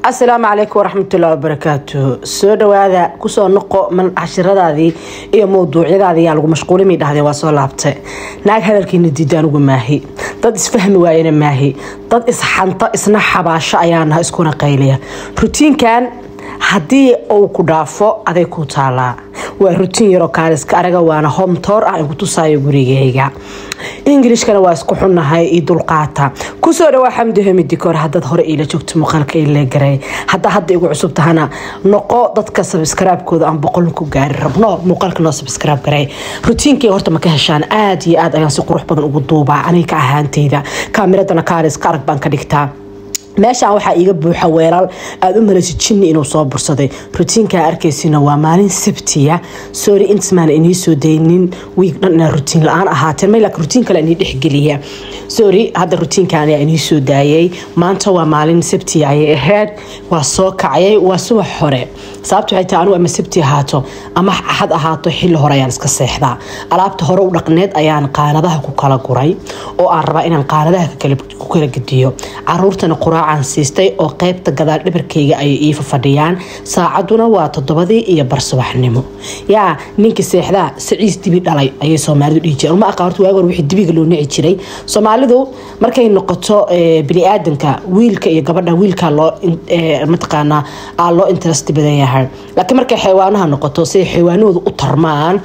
asalaamu calaykum waraxmatullahi wabarakaatu soo dhawaada kusoo noqo man cashiradaadii iyo mawduucyadaadii yaa lagu mashquulimay dhahdeen waa soo laabtay naag hadalkiina diida anugu maahi dad isfahmi waayana maahi dad isxanto isna xabaasho ayaa naha iskuna qayliya rutiinkan haddii uu ku dhaafo aday ku taalaa waa rutiin yaroo kaaliska araga waana homtoor ah in ku tusaayo gurigeyga ingilishkana waa isku xunnahay io dulqaata kusoo dhawaa xamdi hamidikoor hadaad hore iila joogto muuqaalka ila garay haddaa hadda igu cusub tahana noqo dadka sabskraibkooda aan boqol ku gaari rabno muuqaalka noo sabskraib garay rutiinkay horta ma ka heshaan aad iyo aad ayaan si qurux badan ugu duubaa aniga ka ahaanteyda kaamiradana kaaliska arag baan ka dhigtaa meeshaan waxaa iiga buuxa weelal aada u malaysa jinni inuu soo bursaday rutiinkaa arkaysina waa maalin sabtiya sorry intismaan inii soo daynin wiig dhan inaa rutiin la-aan ahaateen may laakiin rutiin kale inii dhexgeliya sorry hadda rutiinkan ayaa inii soo daayay maanta waa maalin sabtiya ayay ahayd waa soo kacayay waa subax hore sababta waxay tahay anugu ama sabti ahaato ama axad ahaato xilli hore ayaan iska seexdaa alaabta hore u dhaqneed ayaan qaanadaha ku kala guray oo aan rabaa inaan qaanadaha ku kala gediyo caruurtana quraacaan siistay oo qeybta gadaal dhabarkeyga ayay iifa fadhiyaan saacaduna waa toddobadii iyo bar subaxnimo yaa ninkii seexdaa saciis dibi dhalay ayay soomaalidu dhihi jireen uma aqaan horta waagi hore wixii dibiga loo nici jiray soomaalidu markay noqoto bini-aadanka wiilka iyo gabadha wiilkaa loo mataqaanaa aa loo interest badan yahay laakiin markay xayawaanaha noqoto siday xayawaanahooda u tarmaan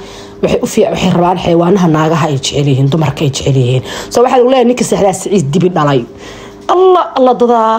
waxay rabaan xayawaanaha naagaha ay jecelyihiin dumarka ay jecelyihiin so waxaa lagu leeyahay ninka seexdaa saciis dibi dhalay alla alla dadaa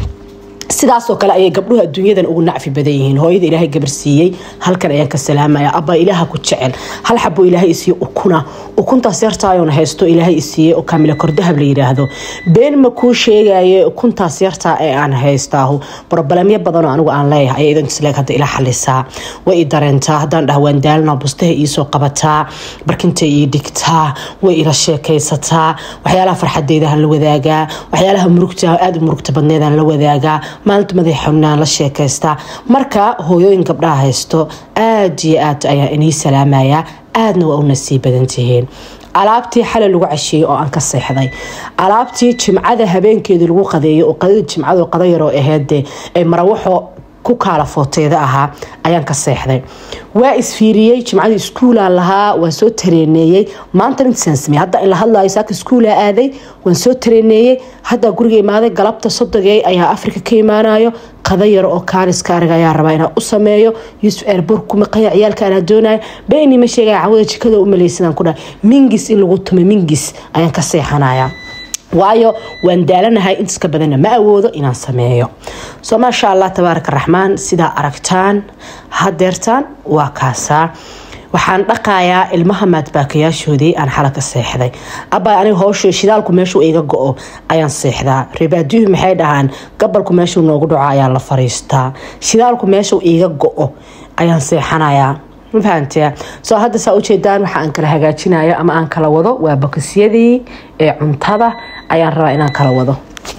sidaasoo kale ayay gabdhuhu adduunyadan ugu nacfi badan yihiin hooyada ilaahay gabar siiyey halkan ayaan ka salaamaya abaa ilaaha ku jecel hal xabo ilaahay isiiye ukuna ukuntaas yartaayoona haysto ilaahay isiiye oo kaamila kordahab la yidhaahdo been ma kuu sheegaye ukuntaas yartaa ee aan haystaahu brobalemyo badanoo anigu aan leeyahay ayay idan isleeg hadda ila xalisaa way i dareentaa haddaan dhaha waan daalna bustaha iisoo qabataa barkintay ii dhigtaa way ila sheekaysataa waxyaalaha farxadeydahan la wadaagaa waxyaalaha murugta aada u murugta badneedaan la wadaagaa maalinta madax xubnaan la sheekaystaa marka hooyooyin gabdhaha haysto aada iyo aad ayaa inii salaamaya aadna waa u nasiib badan tihiin alaabtii xalay lagu casheeyey oo aan ka seexday alaabtii jimcada habeenkeedii lagu qadeeyay oo qadada jimcado qada yaroo aheedde ee marawaxo ku kaala footeeda ahaa ayaan ka seexday waa isfiiriyey jimcadii iskuulaan lahaa waan soo tareeneeyey maanta intasaan samey hadda in la hadlaayo saaka iskuulaa aaday waan soo tareeneeyey haddaa guriga imaaday galabta sodogey ayaa afrika ka imaanayo qada yar oo kaaliska ariga ayaa rabaa inaan u sameeyo yuusuf eerbur ku maqanya ciyaalka anaa doonaya beni ma sheegaya cawada jikada u malaysadaan ku dhaha mingis in lagu tumay mingis ayaan ka seexanaya waayo waan daalanahay intaska badanna ma awoodo inaan sameeyo soo maasha allah tabaaraka raxmaan sidaa aragtaan hadeertaan waa kaasaa waxaan dhaqayaa ilmaha maadbaakayaashoodii aan xala ka seexday abaa aniga howsho shidaalku meeshuu iga go-o ayaan seexdaa reebaadyuhu maxay dhahaan gabalku meeshuu noogu dhaco ayaa la fariistaa shidaalku meeshuu iiga go-o ayaan seexanayaa mafahantea soo hadda saa ujeedaan waxa aan kala hagaajinayo ama aan kala wado waa bakisyadii ee cuntada ayaan rabaa inaan kala wado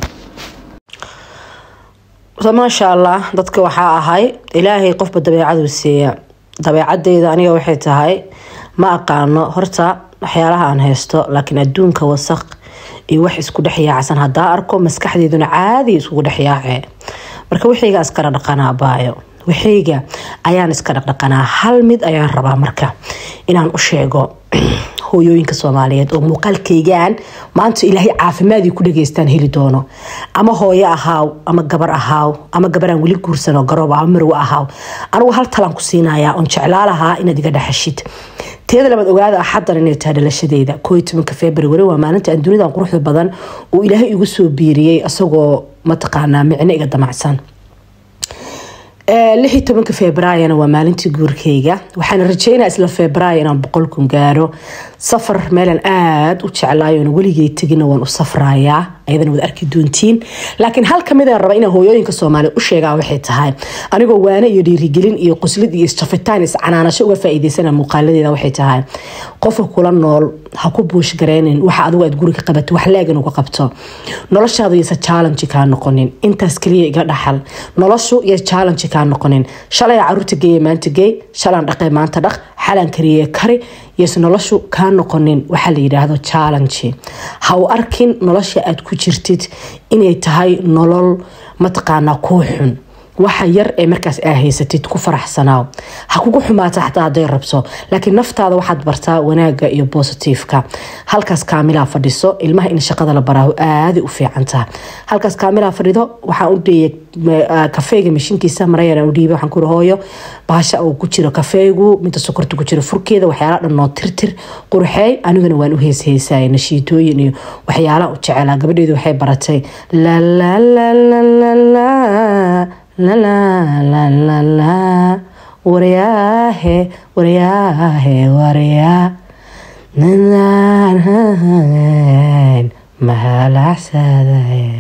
maasha allah dadka waxaa ahay ilaahay qofba dabeecaduu siiya dabeecadeyda aniga waxay tahay ma aqaano horta waxyaalaha aan haysto laakiin adduunka wasaq iyo wax isku dhex yaacsan hadaa arko maskaxdeyduna caadi iskugu dhex yaacee marka wixiyga iskala dhaqanaa baayo waxayga ayaan iska dhaqdhaqanaa hal mid ayaan rabaa marka inaan u sheego hooyooyinka soomaaliyeed oo muuqaalkaygaan maanta ilaahay caafimaadii ku dhageystaan heli doono ama hooyo ahaaw ama gabar ahaaw ama gabaraan weli guursanoo garoob ama marwe ahaaw anigu hal talaan ku siinayaa oon jeclaalahaa inaad iga dhaxashid teeda labaad ogaada axadan inay tahay dhalashadeeda kooiy tobanka february waa maalinta aan dunidan quruxda badan uu ilaahay igu soo biiriyey isagoo mataqaanaa micno iga damacsan lixii tobanka februaryna waa maalintii guurkayga waxaana rajeynaa isla february inaan boqolkun gaaro safar meelaan aada u jeclaayoona weligay tegina waan u safrayaa ayadana waad arki doontiin laakiin hal kamida raba inaan hooyooyinka soomaaliya u sheegaa waxay tahay anigoo waane iyo dhiirigelin iyo qoslid iyo isjafitaan iscanaanasho uga faa'iideysana muuqaaladeeda waxay tahay qofka kula nool ha ku buush gareynin waxa adigu aad guriga qabato wax leegan uga qabto noloshaadu yasa challenge kaa noqonin intaas kaliya iga dhaxal noloshu iyo challenge kaa noqonin shalay caruurta geeye maanta geey shalaan dhaqay maanta dhaq xalaan kariye kari yose noloshu kaa noqonin waxaa la yidhaahdo challenge ha u arkin nolosha aad ku jirtid inay tahay nolol mataqaanaa kuu xun waxa yar ee markaas aa haysatid ku faraxsanaaw ha kugu xumaata xataa haday rabso laakiin naftaada waxaad bartaa wanaaga iyo bositifeka halkaas kaamilaa fadhiso ilmaha in shaqada la baraaho aaday u fiicantaha halkaas kaamilaa fadhido waxaan u dheeyay kafeega mashiinkiisa marayaan u dhiibay waxaan ku hooyo baasha uu ku jiro kafeegu midda sokorta ku jiro furkeeda waxyaala dhan noo tirtir qurxeey aniguna waan u heesheysaya nashiitooyin iyo waxyaalaha u jecelaa gabadheedu waxay baratay lalala waryaahe waryaahe waryaa mahalacsadaye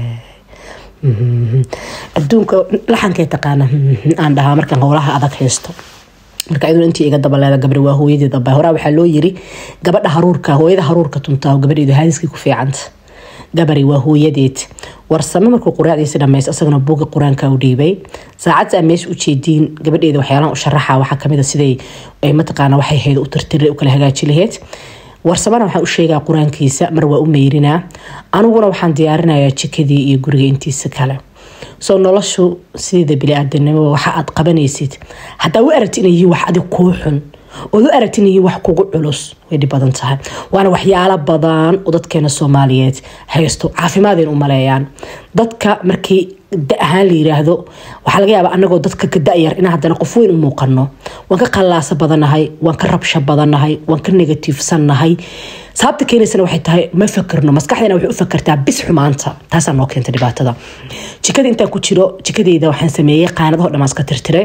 adduunka laxankay taqaana aan dhahaa markaan howlaha adag haysto marka iyaduna intii iga dabaleeda gabri waa hooyadeed abay horaa waxaa loo yiri gabadha haruurka hooyada haruurka tuntaa gabadheedu haadiskii ku fiicanta gabari waa hooyadeed warsame markuu quraacdiisi dhamays asagana buuga qur-aanka u dhiibay saacadta aa meesha ujeediin gabadheeda waxyaalaha u sharaxa waxaa kamid a siday mataqaana waxay hayd u tirtira u kala hagaaji laheyd warsamana waxaan u sheegaa qur-aankiisa mar waa u meyrinaa aniguna waxaan diyaarinayaa jikadii iyo guriga intiisa kale soo noloshu sideeda bili-aadanimo waxa aad qabanaysid hadaa u aragti inay yihiin wax adig kuu xun ood u aragti inay yihiin wax kugu culus way dhib badan tahay waana waxyaalo badan oo dadkeena soomaaliyeed haysto caafimaadeen u maleeyaan dadka markii da ahaan la yiraahdo waxaa laga yaabaa anagoo dadka ka da-yar inaan haddana qof weyn u muuqano waan ka qallaasa badannahay waan ka rabsho badannahay waan ka negatiifsannahay sababta keenaysana waxay tahay ma fakerno maskaxdeena waxay u fakertaa bis xumaanta taasaa noo keenta dhibaatada jikada intaan ku jiro jikadeyda waxaan sameeyey qaanadaho dhammaan iska tirtiray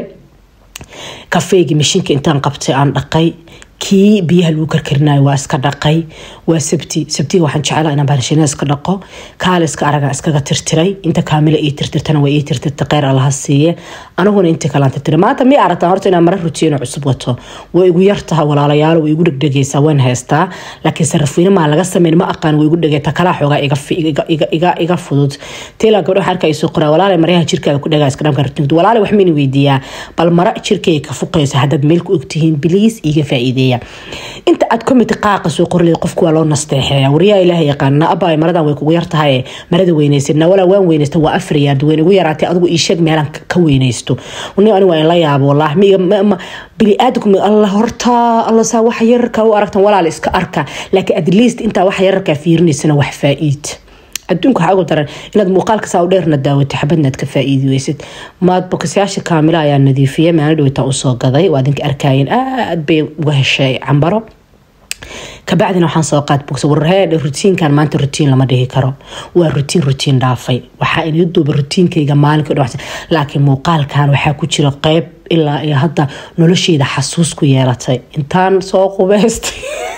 kafeygii mashiinka intaan qabtay aan dhaqay kii biyaha lagu karkarinayo waa iska dhaqay waa sabti sabtiga waxaan jeclaa inaan baalashinada iska dhaqo kaaliska araga iskaga tirtiray inta kaamila ii tirtirtana waa ii tirtirta kheyr allaha siiye aniguna intii kalaan tirtiray maanta mii aragtaan horta inaan mara rutiino cusub wato way igu yartaha walaalayaal way igu dhegdhegaysaa waan haystaa laakiin sarafweyne maa laga sameyn ma aqaan way igu dhegeyta kalaa xoogaa iga fudud teela gabdha waxaa arkaa isoo qoraa walaale maryaha jirkaada ku dhagaa iska dhamka rutiinka walaale wax mayna weydiiyaa bal mara jirkayga ka fuqaysa haddaad meel ku ogtihiin biliis iiga faa'iideeya inta aad komiti qaaqa soo qorley qofku waa loo nasteexeeya waryaa ilaah yaqaana abay maradan way kugu yartahay marada weynaysid nawala waan weynaysta waa afriyaad weyn igu yaraatay adigu ii sheeg meelaan ka weynaysto ni ani waa in la yaabo wallaah bili-aadamku alla horta alla saa wax yararka u aragtan walaal iska arka laakiin at least intaa wax yararkaa fiirinaysana wax faa-iid adduunka waxaa ugu daran inaad muuqaalka saa u dheerna daawatay xabadnaad ka faa-iidi weysid maad bokasyaasha kaamila ayaa nadiifiyay maalin dhawitaan usoo gaday waa idinka arkaayeen aad bay uga heshay cambaro kabacdina waxaan soo qaad bogsa warhee rutiinkan maanta rutiin lama dhihi karo waa rutiin rutiin dhaafay waxaa inii duuba rutiinkayga maalinka dh laakiin muuqaalkan waxaa ku jira qeyb ilaa iyo hadda nolosheeda xasuus ku yeelatay intaan soo qubeystay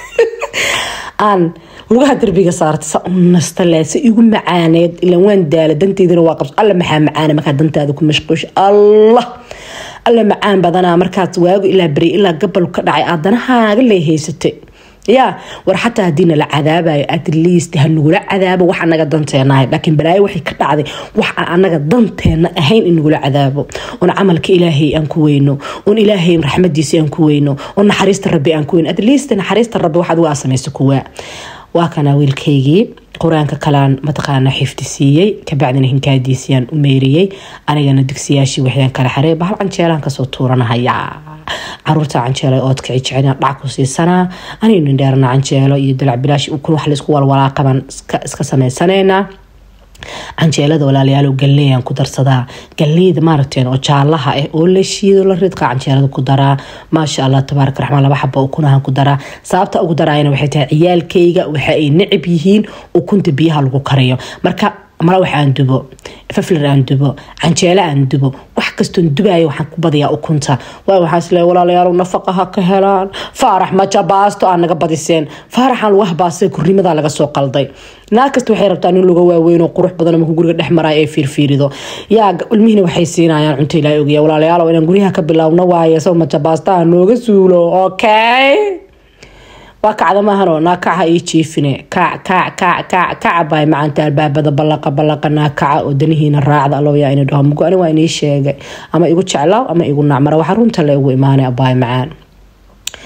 aan lugaha darbiga saartay sa u nasta le si igu macaaneed ilan waan daala danteydina waa qabso alla maxaa macaana markaad dantaada ku mashquusha allah alla macaan badanaa markaad waagu ilaa beri ilaa gabal ka dhacay aad danahaaga lee haysatay yaa war xataa haddii nala cadaabayo at least ha nagula cadaabo wax anaga danteena ahay laakiin balaayo waxay ka dhacday wax aan anaga danteena ahayn in nagula cadaabo oon camalka ilaahay aan ku weyno oon ilaahay raxmadiisa aan ku weyno oon naxariista rabbi aan ku weyno at least naxariista rabbi waxaad uga samaysa kuwaa waa kana wiilkaygii qur-aanka kalaan mataqaana xifdi siiyey kabacdina hinkaadiisiyaan u meeriyey anigana dugsiyaashii waxyaan kala xarey bahal canjeelaan kasoo tuuranahaya caruurta canjeelo oodka jecel dhac ku siisanaa anaynu dheerna canjeelo iyo dalac bilaash ukun wax laysku walwalaaqaban iska samaysaneynaa canjeelada walaalayaal galleeyaan ku darsadaa galleeyda maaragteen oo jaalaha ah oo la shiido la ridqa canjeelada ku daraa maasha allah tabaaraka raxmaan laba xaba ukunahan ku daraa sababta ugu daraayana waxay tahay ciyaalkayga waxa ay necab yihiin ukunta biyaha lagu kariyo marka mala wax aan dubo faflar aan dubo canjeelo aan dubo wax kastoon dubayo waxaan ku badiyaa ukunta waay waxaan isle walaalayaal nafaqa ha ka helaan faarax majabaasto aan naga badiseen faaraxaan lugaha baastay kurnimadaa laga soo qalday naag kasta waxay rabtaa nin luga waaweyn oo qurux badan markuu guriga dhex maraa ee fiirfiirido yaa ilmihina waxay siinayaan cunto ilaahay ogaya walaalayaal inaan guryaha ka bilaabno waaye sao majabaastaha nooga suulo okay waa kacda maahano naakaca ii jiifine kac kac kac kac kaca baay macaanta albaabada ballaqa ballaqa naakaca oo danihiina raacda alowyaa ina dhaho mugo ani waa inii sheegay ama igu jeclaaw ama igu nacmara waxaa runta le ugu imaanay abaay macaan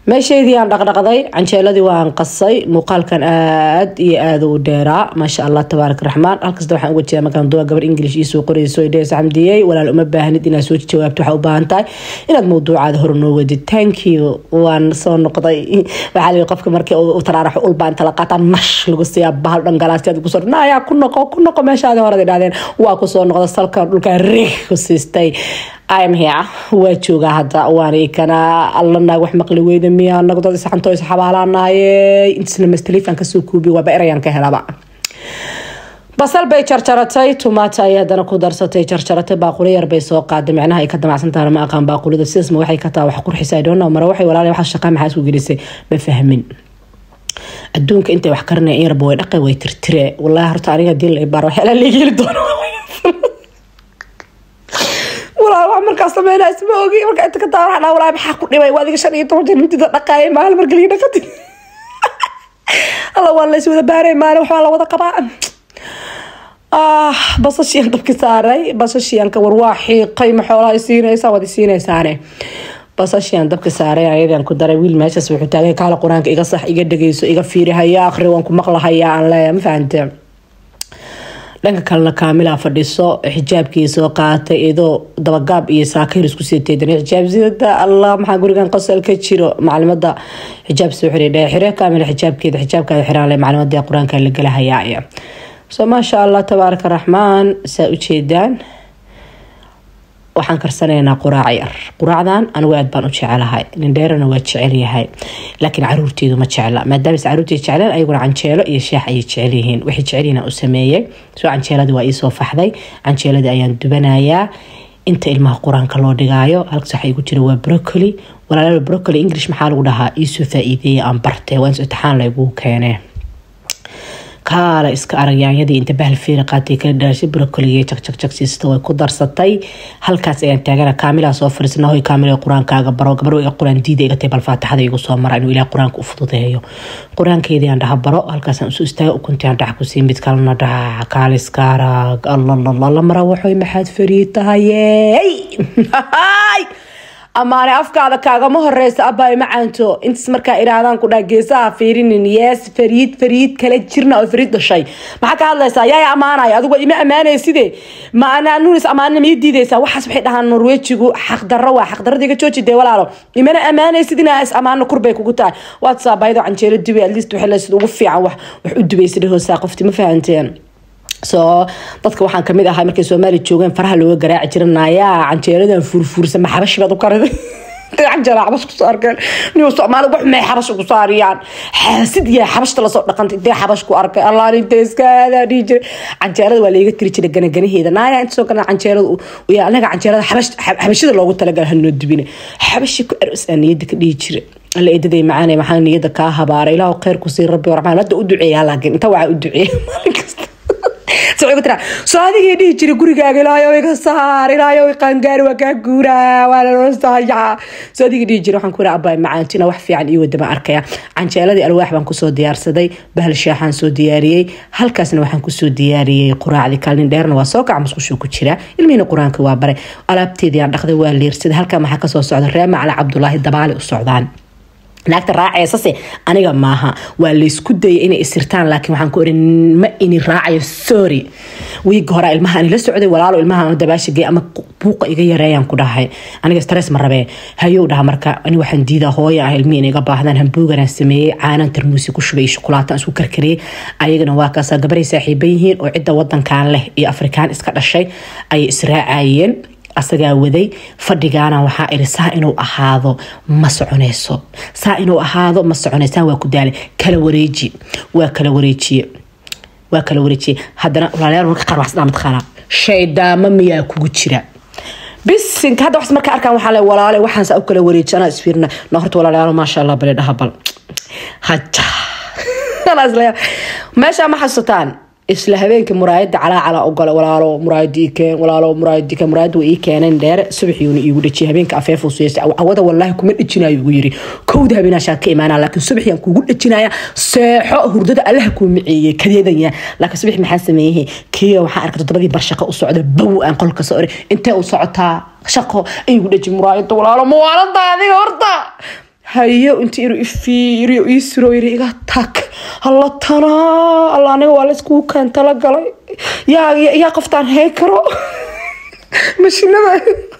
meeshaydii aan dhaqdhaqday canjeeladii waan qasay muuqaalkan aad iyo aada u dheeraa maasha allah tabaarak raxmaan halkasta waxaan uga jeeda markaan duwa gabar english iisoo qorayso dhees xamdiyey walaal uma baahnid inaad soo jawaabto waxaa u baahan tahay inaad mawduucaada hore noo wadid thank you waan soo noqday waxaa lii qofka markii u taraaraxo ulbaa inta la qaataa nash lagu siiyaa bahal dhan galaastiyaad kusoo naayaa ku noqo ku noqo meeshaadi horada idhahdeen waa kusoo noqda salkan dhulkaa riig ku siistay im here waa joogaa hadda waan kana alla naag wax maqli weyda miya anagu dad isxanto isxabaalaanaye intisna mastaliifan kasoo kuubi waaba erayaan ka helaba basal bay jarjaratay tumaata ay haddana ku darsatay jarjaratay baaquli yar bay soo qaaday micnaha ay ka damacsantaha ma aqaan baaqulida sidaasma waxay ka taha wax qurxisa i don't know mara waxay walaal wax shaqa maxaa isku gelisay ma fahmin adduunka intay wax karinaya in yarba way dhaqay way tirtire wallahi horta aniga hadii la ibaar waxyaala laga heli doono walaal wax markaas sameynaa isma ogi marka inta ka taa waxaa dhaa walaal maxaa ku dhibay waa adiga shan iyo toban jeer mintida dhaqaayay maalin marka lii dhaqati alla waa lays wada baaray maalin waxbaa la wada qabaa ah basashiyan dabki saaray basashiyanka war waa xiiqay ma xoolaha siinaysaa waad siinaysaane basashiyan dabka saaray ayadan ku daray wiil meeshaas wuxuu taagay kaala qur-aanka iga sax iga dhageyso iga fiirihaya akhri waan ku maqlahayaa aan leeya ma fahante dhanka kalena kaamila fadhiso xijaabkii soo qaatay iyadoo dabagaab iyo saakayr isku siitay xijaab sidada allah maxaa gurigan qosol ka jiro macalimada xijaab soo xiray dhee xire kaamila xijaabkeeda xijaabkaada xiraan le macalimada qur-aanka la gelahayaa so maasha allah tabaaraka raxmaan saa ujeedaan waxaan karsanaynaa quraac yar quraacdan anigu aad baan u jecelahay nindheerana waa jecelyahay laakiin caruurteedu ma jecla maadaama caruurteed jecleen ayaguna canjeelo iyo sheex ayay jecelyihiin waxay jecelyihiin u sameeyey soo canjeeladii waa iisoo faxday canjeeladii ayaan dubanayaa inta ilmaha qur-aanka loo dhigaayo halkaas waxaa igu jira waa brocoli walaalaal brocoli english maxaa lagu dhahaa iisoo faa-iideeya aan bartay waa imtixaan laygu keenee kaala iska aragyaanyadii inta bahal feeri qaatay kala dhaashay brocoliga jagjag siista way ku darsatay halkaas ayaan taagana kaamilaa soo fariisna hoy kaamil qur-aankaaga baro gabar way qur-aan diida iga tay bal faatixada igu soo mara inuu ilaah qur-aanka u fududeeyo qur-aankeedii aan dhaha baro halkaasaan usu istaaga ukuntii aan dhax kusii mid kalena dhaha kaaliska arag allalalala mara waxoy maxaad fariid tahayey amaane afkaada kaagama horeysa abaa macaanto intaas markaa iraahdaan ku dhaa geesaha fiirinin yees fariid fariid kala jirna oo fariid dhashay maxaa ka hadlaysaa yaa ammaanaya adigu ima ammaanaya sidee ma nuunis ammaanina mii diidaysaa waxaas waxay dhahaan norwejigu xaqdarro waa xaqdarrada iga jooji dee walaalo imana ammaanaya sidina is ammaano kurbay kugu tahay waad saabaydo canjeelo dubay at least waxay leesid ugu fiican wax wax u dubaysa dhahoosaa qofti ma fahanteen soo dadka waxaan kamid ahay markay soomaaliya joogeen faraha looga garaaci jira naayaa canjeeladan fuurfuursa ma xabashi baad u kariday canjeela xabash kusoo arkeen niyo soomaali wax may xabash ugu saariyaan xaasid yaa xabashta lasoo dhaqantay intee xabash ku arkay allah inta iskaadaa dhihi jiray canjeelada waa layga tiri jiray ganaganaheeda naaya inta soo gana canjeelada yaa anaga canjeelada xabashida loogu talagala hanoo dubine xabashi ku aros aa niyada ka dhihi jiray alla eedaday macaanay maxaa niyada kaa habaaray ilaahu kheyr ku sii rabbi raxmaan hadda u duceeyaa laakiin inta waxaa u duceeya maalin kasta soo adigii dhihi jira gurigaaga ilaayo iga saar ilaayo qaangaari waa kaa guuraa waa laloosayaa soo adigii dhihi jira waxaan ku yidhi abbaay macaantina wax fiican iyo wadama arkaya canjeeladii alwaax baan kusoo diyaarsaday bahal shaaxaan soo diyaariyey halkaasna waxaan kusoo diyaariyey quraacdii kaalnin dheerna waa soo kaca musqushuu ku jira ilmihiina qur-aanka waa baray alaabteedii aan dhaqday waa liirsaday halkaa maxaa kasoo socda ree macala cabdulaahi dabaale u socdaan naagta raacaysase aniga maaha waa laysku dayay inay isirtaan laakiin waxaan ku iri ma ini raacayo sorry wiiga hore ilmaha ani la socday walaalo ilmaha dabaashigay ama buuqa iga yareeyaan ku dhahay aniga stress ma rabee hayow dhaha marka ani waxaan diidaa hooya ah ilmihi inay iga baahdaan hambuugaraan sameeyey caanan tarmuusi ku shubay shukulaataan isku karkariyey ayagana waa kaasa gabaray saaxiiban yihiin oo cidda wadankan leh iyo afrikaan iska dhashay ayay israacayeen asagaa waday fadhigaana waxaa iri saa inuu ahaado ma soconayso saa inuu ahaado ma soconaysaan waa ku daalay kala wareeji waa kala wareejiye waa kala wareejiye haddana walaalayaal marka qaar waxsdhaa mataqaana shaydaamo miyaa kugu jira bisinka hadda waxs marka arkaan waxaa le walaale waxaan saa u kala wareeji anaa isfiirina na horta walaalayaal maasha allah bale dhaha bal haja meeshaa ma xasuutaan isla habeenkii muraayada calaacala ogole walaalo muraayadii keen walaalo muraayadii keen muraayada way ii keeneen dheere subaxiyuuna iigu dhajiyay habeenka afeef uu siiyay cawada wallaahi kuma dhajinayo ugu yiri kowda habeenaashaa ka imaanaa laakiin subaxiyaan kugu dhajinaya seexo hurdada allaha kuu miceeyey kadeedanya laakiin subax maxaa sameeyey kiyo waxaa arkay toddobadii bar shaqo u socda bow aan qolka soo intee u socotaa shaqo iigu dhaji muraayada walaalo mawaalada adiga horta hayo intii inuu ifiiriyo ii siro yiri iga tag alla tanaa alla aniga waa layskugu keen tala galay yaa yaa qoftaan hay karo mashinada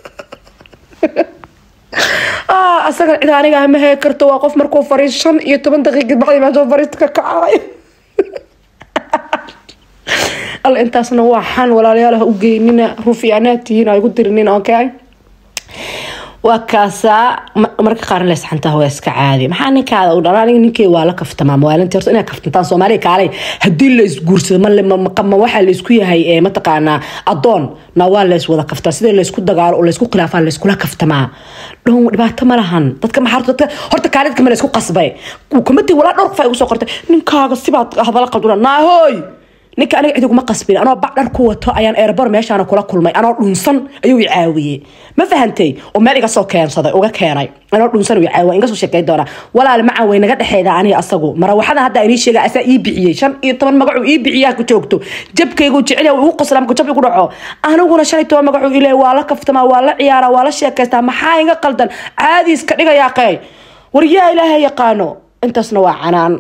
asaga cid aniga ma hay karto waa qof markuu fariis shan iyo toban daqiiqad bacdi meesha fariista ka kacay alla intaasna waa xan walaalayaal ha u geynina rufiyaanaad tihiin ha igu dirinin okay waa kaasaa marka qaarna leesxantaa waa iska caadi maxaa ninkaada u dhala aniga ninkey waa la kaftamaa mawaalinta horta inaa kaftantaan soomaaliya kaalay haddii la isguursado ma waxaa laysku yahay mataqaanaa adoon na waa lays wada kaftaa sidii laysku dagaalo oo laysku khilaafaa layskula kaftamaa dhow dhibaato ma lahan dadka maxaa dadka horta kaalidka ma laysku qasbay kumatii walaa dhowr qof ay ugu soo qortay ninkaaga sibaad hadala qalduna naahoy ninka aniga cid iguma qasbin anoo bac dhar ku wato ayaan erebor meeshaana kula kulmay anoo dhunsan ayuu i caawiyey ma fahantay oo meel iga soo keensaday uga keenay anoo dhunsan uu caawiya inga soo sheekay doona walaal macan way naga dhexeeda aniga asagu marawaxada hadda inii sheega asaa ii bixiyey shan iyo toban magacuu ii bixiyaa ku joogto jabkaygu jecel uu qosla markuu jab igu dhaco aniguna shan iyo toban magacuu ilaahay waa la kaftamaa waa la ciyaaraa waa la sheekaystaa maxaa iga qaldan caadi iska dhigayaa qey war yaa ilaahay yaqaano intaasna waa canaan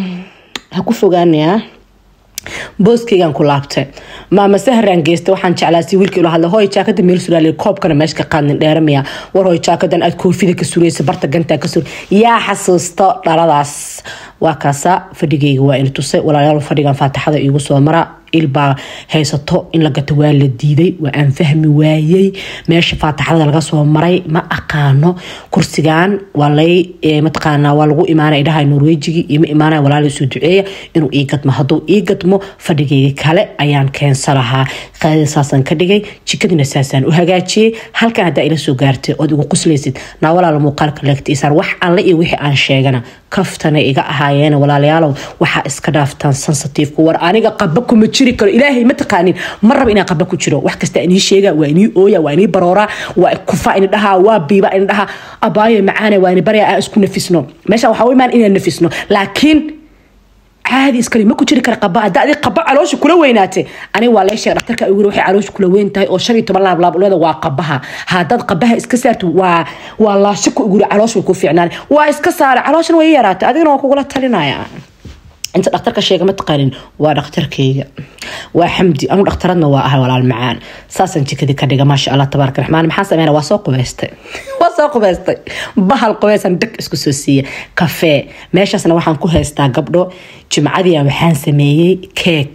ha ku fogaanayaa booskeygaan ku laabtay maama sahraan geysta waxaan jeclaasi wiilkii ula hadlay hooy jaakada meel suraali koobkana meesha ka qaadnin dheeramaya war hooy jaakadan aad koofida ka suraysa barta gantaa ka sur yaa xasuusto dhaladaas waa kaasa fadhigayga waa ina tusay walaalayaal fadhigan faatixada iigu soo mara ilbaa haysato in la gato waa la diiday waa aan fahmi waayey meesha faatixada laga soo maray ma aqaano kursigan waa lay mataqaanaa waa lagu imaanay dhahay norwejigi iyo ma imaanay walaala soo duceeya inuu ii gadmo hadduu ii gadmo fadhigayga kale ayaan keensa lahaa qaadida saasaan ka dhigay jikadina saasaan u hagaajiyey halkan haddaa ila soo gaartay ood igu quslaysid naa walaala muuqaalka leegtiisaan wax alle iyo wixii aan sheegana kaftana iga ahaayeen walaalayaalow waxaa iska dhaaftaan sensitiveka war aniga qaba kuma jiri karo ilaahay ma taqaanin ma raba inaan qaba ku jiro wax kasta inii sheega waa inii ooya waa inii barooraa waa kufa ini dhahaa waa biiba ini dhahaa abaayo macaane waa ini barya aan isku nafisno meesha waxaa u imaan inaan nafisno laakiin caadi iskale ma ku jiri kara qaba hadda adig qaba caloosha kula weynaatay aniga waa leesheeg dhaktarka ugu waxay caloosha kula weyn tahay oo shan iyo toban laab laableeda waa qabaha haddaad qabaha iska saarto waa waa laashika ugu caloosha way ku fiicnaan waa iska saara calooshan way yaraatay adigana waa kugula talinaya inta dhakhtarka sheega ma taqaanin waa dhakhtarkayga waa xamdi anu dhakhtaradna waa ahay walaal macaan saasaan jikadii ka dhiga maasha allah tabaaraka raxmaan maxaa sameyna waa soo qubaystay waa soo qubaystay bahal qubaysan dhag isku soo siiya kafee meeshaasna waxaan ku haystaa gabdho jimcadiia waxaan sameeyey keek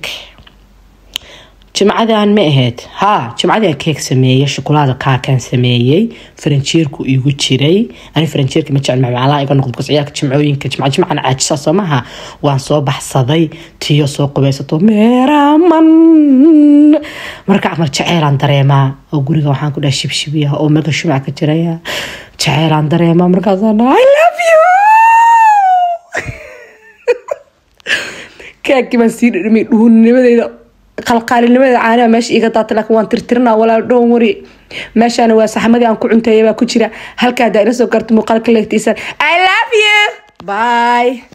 jimcadan ma ahayd ha jimcadian keek sameeyey shukulaada kaakaan sameeyey faranjeerku igu jiray ani faranjeerka ma jecel macmaclaa iga noqdo bkas ciyaalka jimcooyinka jimca jimcan caajisa soo maha waan soo baxsaday tiyo soo qubaysato meeraman marka camal jaceylaan dareemaa oo guriga waxaan ku dhaha shibshibiya oo mega shumac ka jiraya jaceylaan dareemaa markaasaan i love you keekii baan sii dhidhimay dhuunnimadeyda qalqaalinimadeeda caaniha meesha iiga daata laakiin waan tirtirina walaal dhown wari meeshaana waa saxmadii aan ku cunteeya baa ku jira halkaa haddaa ila soo gaarto muuqaalka leegtiisaan i love you bye